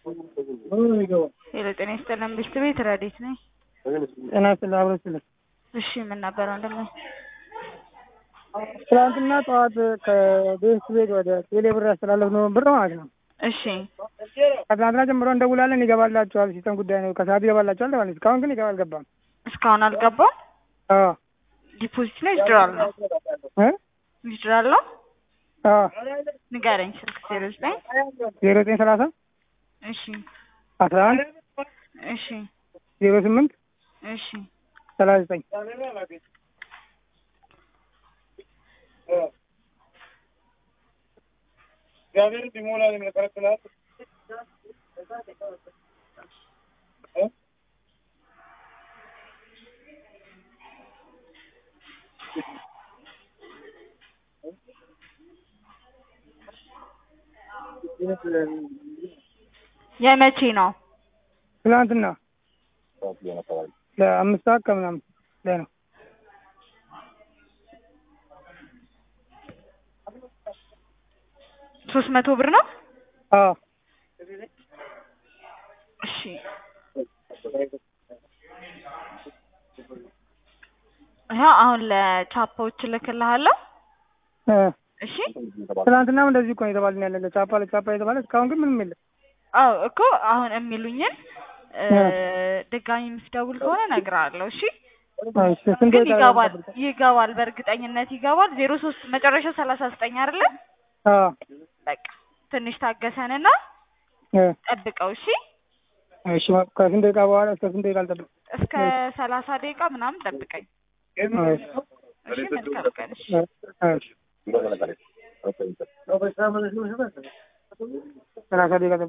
ሄሎ ጤና ይስጥልን ብሽት ቤት ረዴት ነኝ። ጤና ይስጥልኝ አብሮ ይስጥልኝ። እሺ ምን ነበረ ወንድሜ? ትናንትና ጠዋት ከቤት ቤት ወደ ቴሌ ብር ያስተላለፍነው ብር ማለት ነው። እሺ ከትናንትና ጀምሮ እንደውላለን ይገባላችኋል፣ ሲስተም ጉዳይ ነው፣ ከሰዓት ይገባላችኋል ተባለ። እስካሁን ግን ይገባ አልገባም። እስካሁን አልገባም። አዎ ዲፖዚት ነው ዊዝድራል ነው? እ ዊዝድራል ነው። አዎ ንገረኝ ስልክ ዜሮ ዘጠኝ ዜሮ ዘጠኝ ሰላሳ እሺ አስራ አንድ እሺ ዜሮ ስምንት እሺ ሰላሳ ዘጠኝ እግዚአብሔር ቢሞላ የሚከለክላል የመቼ ነው? ትናንትና ለአምስት ሰዓት ከምናምን ላይ ነው። ሶስት መቶ ብር ነው። አዎ እሺ ይኸው አሁን ለቻፓዎች እልክልሃለሁ። እ እሺ ትናንትናም እንደዚህ እኮ ነው የተባልን ያለ ለቻፓ ለቻፓ የተባለ እስካሁን ግን ምንም የለም። አዎ እኮ አሁን የሚሉኝን እ ድጋሚ የምትደውል ከሆነ እነግርሃለሁ። እሺ እሺ ስንት ግን ደቂቃ ይገባል ይጠብቃል? ይገባል፣ በእርግጠኝነት ይገባል። ዜሮ ሶስት መጨረሻው ሰላሳ ዘጠኝ አይደለ? አዎ በቃ ትንሽ ታገሰንና እ ጠብቀው። እሺ እሺ ከስንት ደቂቃ በኋላ እስከ ስንት ደቂቃ ልጠብቅ? እስከ ሰላሳ ደቂቃ ምናምን ጠብቀኝ። እሺ እሺ መልካም ቀን። እሺ እሺ ሰላሳ ደቂቃ